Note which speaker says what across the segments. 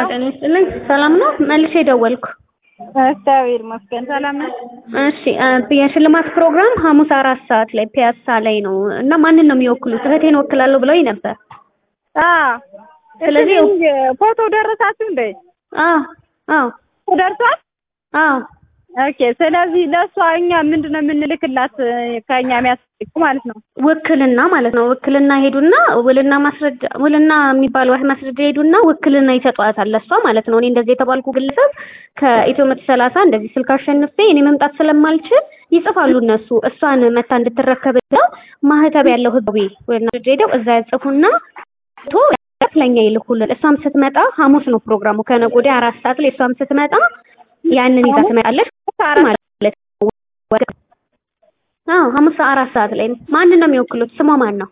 Speaker 1: ጤና ይስጥልኝ። ሰላም ነው? መልሼ ደወልኩ።
Speaker 2: እግዚአብሔር ይመስገን ሰላም ነው።
Speaker 1: እሺ የሽልማት ፕሮግራም ሐሙስ አራት ሰዓት ላይ ፒያሳ ላይ ነው እና ማንን ነው የሚወክሉት? እህቴን ወክላለሁ ብለውኝ ነበር።
Speaker 2: አዎ
Speaker 1: ስለዚህ
Speaker 2: ፎቶ ደረሳችሁ እንዴ?
Speaker 1: አዎ አዎ
Speaker 2: ደርሷል?
Speaker 1: አዎ
Speaker 2: ኦኬ። ስለዚህ ለእሷ እኛ ምንድን ነው የምንልክላት ከእኛ የሚያስፈልግ ማለት ነው?
Speaker 1: ውክልና ማለት ነው። ውክልና ሄዱና ውልና ማስረጃ ውልና የሚባለው ማስረጃ ሄዱና ውክልና ይሰጧታል ለእሷ ማለት ነው። እኔ እንደዚህ የተባልኩ ግለሰብ ከኢትዮ መቶ ሰላሳ እንደዚህ ስልክ አሸንፌ እኔ መምጣት ስለማልችል ይጽፋሉ እነሱ እሷን መታ እንድትረከብ ብለው ማህተብ ያለው ህጋዊ ውልና ማስረጃ ሄደው እዛ ያጽፉና ቶ ለኛ ይልኩልን። እሷም ስትመጣ ሐሙስ ነው ፕሮግራሙ ከነገ ወዲያ አራት ሰዓት ላይ እሷም ስትመጣ ያንን ይዛ ትመጣለች ማለት ነው። አዎ ሐሙስ አራት ሰዓት ላይ ማንን ነው የሚወክሉት? ስሟ ማን ነው?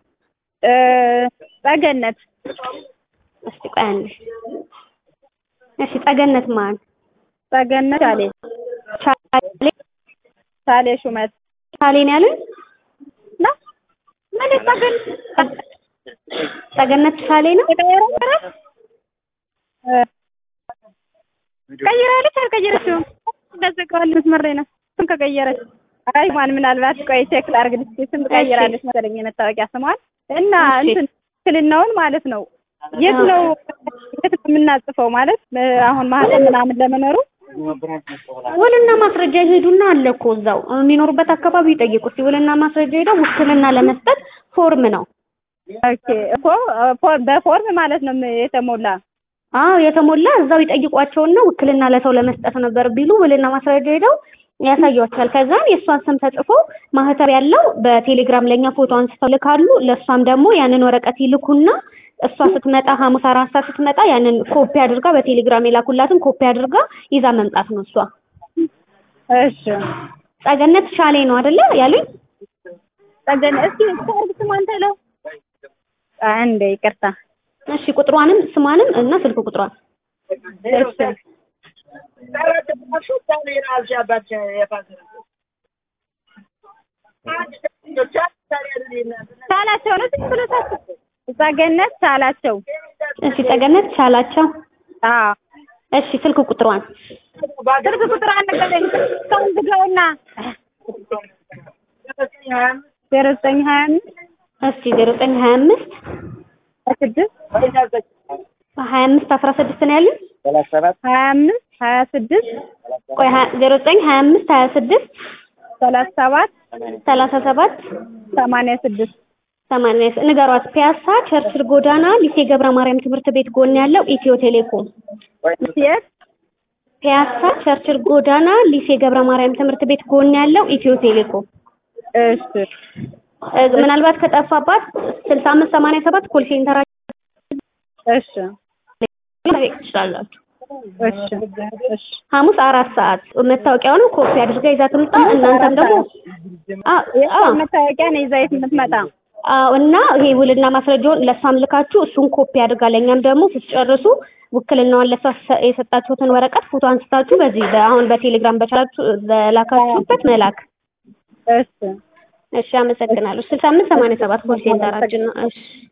Speaker 2: ጸገነት
Speaker 1: እስቲ ቆይ አንዴ። እሺ ጸገነት ማን?
Speaker 2: ጸገነት ቻሌ
Speaker 1: ቻሌ
Speaker 2: ቻሌ ሹመት
Speaker 1: ቻሌ ነው ያሉኝ?
Speaker 2: ና ምን ጸገነት
Speaker 1: ጸገነት ቻሌ ነው?
Speaker 2: ቀይራለች አልቀየረችውም? እንደዘጋዋል መስመር ላይ ነው። ስም ከቀየረች አይ ማን ምናልባት ቆይ ቼክ ላድርግልሽ። ስም ቀይራለች መሰለኝ የመታወቂያ ስሟን እና እንትን ክልናውን ማለት ነው። የት ነው የት ነው የምናጽፈው ማለት አሁን ማህተም ምናምን ለመኖሩ
Speaker 1: ውልና ማስረጃ ይሄዱና አለ እኮ እዛው የሚኖሩበት አካባቢ ይጠይቁ። እስኪ ውልና ማስረጃ ሄደው ውክልና ለመስጠት ፎርም ነው።
Speaker 2: ኦኬ እኮ በፎርም ማለት ነው የተሞላ
Speaker 1: አዎ የተሞላ እዛው ይጠይቋቸውና ውክልና ለሰው ለመስጠት ነበር ቢሉ ውልና ማስረጃ ሄደው ያሳያቸዋል። ከዛም የእሷን ስም ተጽፎ ማህተብ ያለው በቴሌግራም ለኛ ፎቶ አንስተው ልካሉ። ለእሷም ደግሞ ያንን ወረቀት ይልኩና እሷ ስትመጣ ሐሙስ አራት ሰዓት ስትመጣ ያንን ኮፒ አድርጋ በቴሌግራም የላኩላትን ኮፒ አድርጋ ይዛ መምጣት ነው እሷ።
Speaker 2: እሺ
Speaker 1: ጸገነት ሻሌ ነው አይደለ ያሉኝ?
Speaker 2: ጸገነት እስኪ ስታርግ ስሟን ተለው አንዴ ይቅርታ።
Speaker 1: እሺ ቁጥሯንም ስሟንም እና ስልክ ቁጥሯን
Speaker 2: እሺ ቻላቸው ነው ዝም ብሎ ሳስብ ጸገነት ቻላቸው።
Speaker 1: እሺ ጸገነት ቻላቸው።
Speaker 2: አዎ
Speaker 1: እሺ ስልክ ቁጥሯን
Speaker 2: ስልክ ቁጥር አነገረኝ እስካሁን ዝጋውና ዜሮ ዘጠኝ ሀያ አምስት
Speaker 1: እስቲ ዜሮ ዘጠኝ ሀያ አምስት
Speaker 2: ስድስት
Speaker 1: ሀያ አምስት አስራ ስድስት ነው ያሉኝ።
Speaker 2: ሀያ አምስት ሀያ ስድስት
Speaker 1: ቆይ ዜሮ ዘጠኝ ሀያ አምስት ሀያ ስድስት
Speaker 2: ሰላሳ ሰባት
Speaker 1: ሰላሳ ሰባት
Speaker 2: ሰማንያ ስድስት
Speaker 1: ሰማንያ ንገሯት። ፒያሳ ቸርችል ጎዳና ሊሴ ገብረ ማርያም ትምህርት ቤት ጎን ያለው ኢትዮ ቴሌኮም።
Speaker 2: የት?
Speaker 1: ፒያሳ ቸርችል ጎዳና ሊሴ ገብረ ማርያም ትምህርት ቤት ጎን ያለው ኢትዮ ቴሌኮም።
Speaker 2: እሺ
Speaker 1: ምናልባት ከጠፋባት ስልሳ አምስት ሰማንያ ሰባት ኮል ሴንተር
Speaker 2: እሺ
Speaker 1: ትችላላችሁ።
Speaker 2: እሺ እሺ
Speaker 1: ሐሙስ አራት ሰዓት መታወቂያውንም ኮፒ አድርጋ ይዛ ትምጣ። እናንተም ደግሞ
Speaker 2: የእሷ መታወቂያ ነው ይዛ የት የምትመጣ?
Speaker 1: አዎ እና ይሄ ውልና ማስረጃውን ለእሷም ልካችሁ እሱን ኮፒ አድርጋ ለእኛም ደግሞ ስትጨርሱ ውክልናዋን ለእሷ የሰጣችሁትን ወረቀት ፎቶ አንስታችሁ በዚህ አሁን በቴሌግራም በቻላችሁ በላካችሁበት መላክ።
Speaker 2: እሺ
Speaker 1: እሺ፣ አመሰግናለሁ። ስልሳ አምስት ሰማንያ ሰባት ኮል ሴንተራችን ነው። እሺ